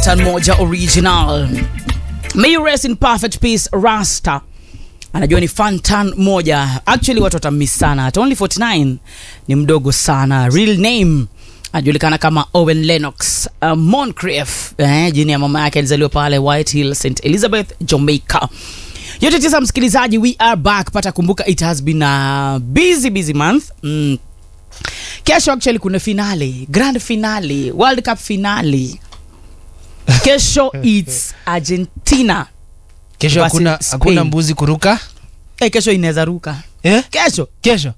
Fantan moja original. May you rest in perfect peace Rasta. Anajua ni Fantan moja. Actually watu watamiss sana. At only 49 ni mdogo sana. Real name anajulikana kama Owen Lennox uh, Moncrief. Eh, jini ya mama yake alizaliwa pale White Hill, St Elizabeth, Jamaica. Yote tisa msikilizaji, we are back. Pata kumbuka it has been a busy busy month. Mm. Kesho actually kuna finale, grand finale, World Cup finale. Kesho it's Argentina. kesho Versus hakuna Spain. hakuna mbuzi kuruka Eh, kesho inaweza ruka. eh? Kesho kesho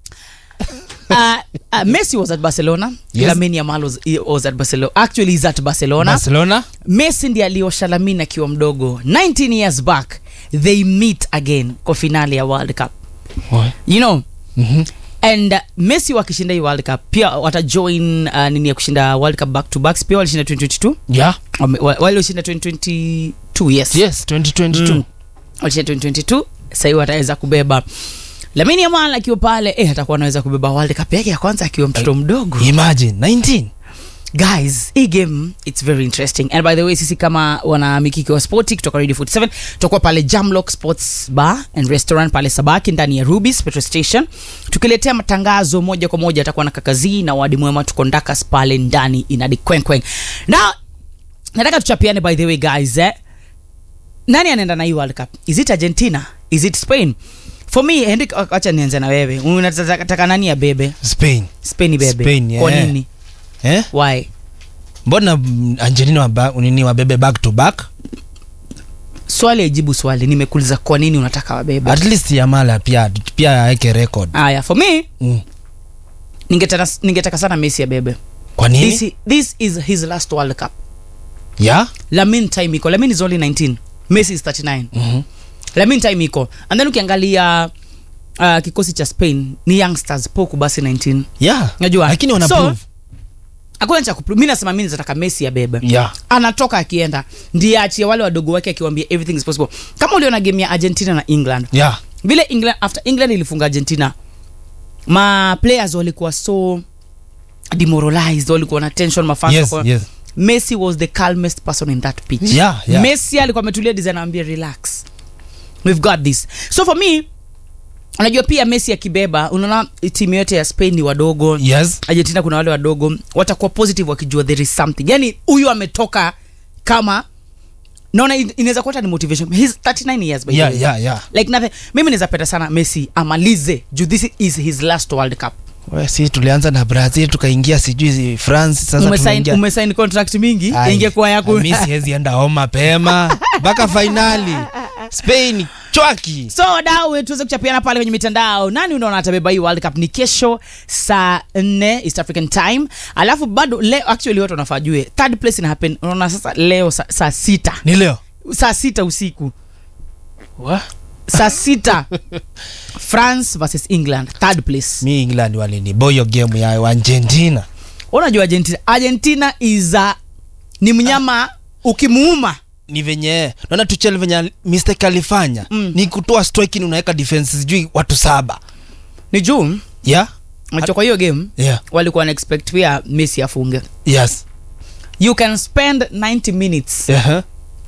uh, uh, Messi was at Barcelona. Yes. Lamine Yamal was, he was at Barcelona. Actually he's at Barcelona. barcelona Messi ndiye aliosha Lamine akiwa mdogo. 19 years back they meet again kwa finale ya World Cup. You know, Mhm. and uh, Messi wakishinda hii World Cup pia watajoin uh, nini ya kushinda World Cup back to backs pia walishinda 2022 yeah Wame- wa- wale walishinda 2022 yes, yes 2022 Mm. walishinda 2022 sahii wataweza kubeba Lamine Yamal akiwa pale eh, atakuwa anaweza kubeba World Cup yake ya kwanza akiwa mtoto mdogo imagine 19 guys hii game its very interesting and by the way sisi kama wana mikiki wa spoti kutoka radio 47 tutakuwa pale jamlock sports bar and restaurant pale sabaki ndani ya rubis petrol station tukiletea matangazo moja kwa moja atakuwa na kakazii na wadi mwema tuko ndakas pale ndani inadi kwenkwen na nataka tuchapiane by the way guys eh? nani anaenda na hii world cup is it argentina is it spain for me henrik acha nianze na wewe unataka nani ya bebe spain spain bebe Spain, kwa yeah. nini eh? why mbona mm, angelina waba, nini wabebe back to back swali ajibu swali nimekuuliza kwa nini unataka wabebe at least yamala pia pia aweke record aya for me mm. ningetaka, ningetaka sana messi abebe kwa nini this, i- this is his last world cup yeah lamin time iko lamin is only 19 messi is 39 Mhm. lamin time iko and then ukiangalia uh, kikosi cha spain ni youngsters poku basi 19 yeah Najua. lakini wana So- prove hakuna cha kupru- mi nasema mi nataka messi abebe yeah anatoka akienda ndiye achie wale wadogo wake akiwambia everything is possible kama uliona game ya argentina na england yeah vile england after england ilifunga argentina ma players walikuwa so demoralized walikuwa na tension mafans yes walikuwa- yes messi was the calmest person in that pitch Yeah, yeah. messi alikuwa ametulia design anaambia relax we've got this so for me unajua pia messi akibeba unaona timu yote ya spain ni wadogo yes argentina kuna wale wadogo watakuwa positive wakijua there is something yani huyu ametoka kama naona in- inaweza kuwa hata ni motivation He's 39 years by the yeah way yeah yeah like nothing mimi naweza penda sana messi amalize juu this is his last world cup We, si tulianza na brazil tukaingia sijui france sasa umesign, tunaingia umesign contract mingi Ai, ingekuwa yako mi siwezi enda home mapema mpaka fainali spain chwaki so wadau tuweze kuchapiana pale kwenye mitandao nani unaona atabeba hii world cup ni kesho saa 4 east african time alafu bado leo actually watu wanafaa jue third place ina happen unaona sasa leo saa, saa sita ni leo saa sita usiku Wa? saa sita france versus england third place mi england walini boyo game ya argentina unajua argentina argentina is a, ni mnyama ukimuuma ni venye naona tuchel venye mistake alifanya Mm. ni kutoa striking unaweka defense sijui watu saba ni juu yeah unajua kwa hiyo game yeah walikuwa na expect pia messi afunge yes you can spend 90 minutes uh-huh.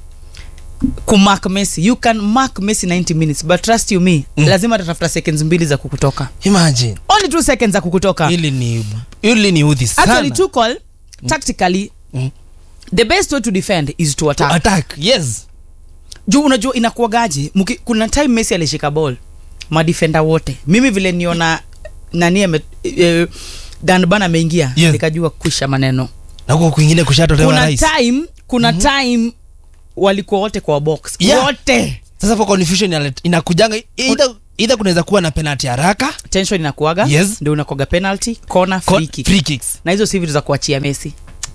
kumark messi you can mark messi 90 minutes but trust you me Mm. lazima atatafuta seconds mbili za kukutoka imagine only two seconds za kukutoka hili ni hili ni udhi actually sana tuchel tactically Mm. the best way to defend is to attack attack yes juu unajua inakuagaje Muki- kuna time messi alishika ball madefenda wote mimi vile niona nani ame eh, danban ameingia Yes. nikajua kusha maneno na huko kwingine kushatolewa kuna rais time kuna time walikuwa wote kwa box Yeah. wote sasa for confusion inale- inakujanga either, either kunaweza kuwa na penalty haraka tension inakuaga Yes. ndio unakuaga penalty corner co- free kick free kicks na hizo si vitu za kuachia messi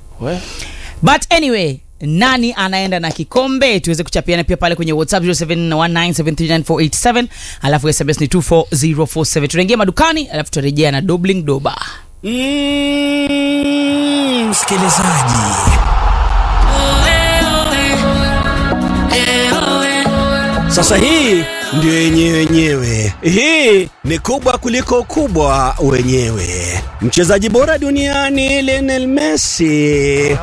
but anyway nani anaenda na kikombe tuweze kuchapiana pia pale kwenye whatsapp 0719739487 alafu sms ni 24047 tunaingia madukani alafu tutarejea na dobling doba Mm, msikilizaji sasa hii ndio yenyewe wenyewe hii ni kubwa kuliko kubwa wenyewe mchezaji bora duniani Lionel Messi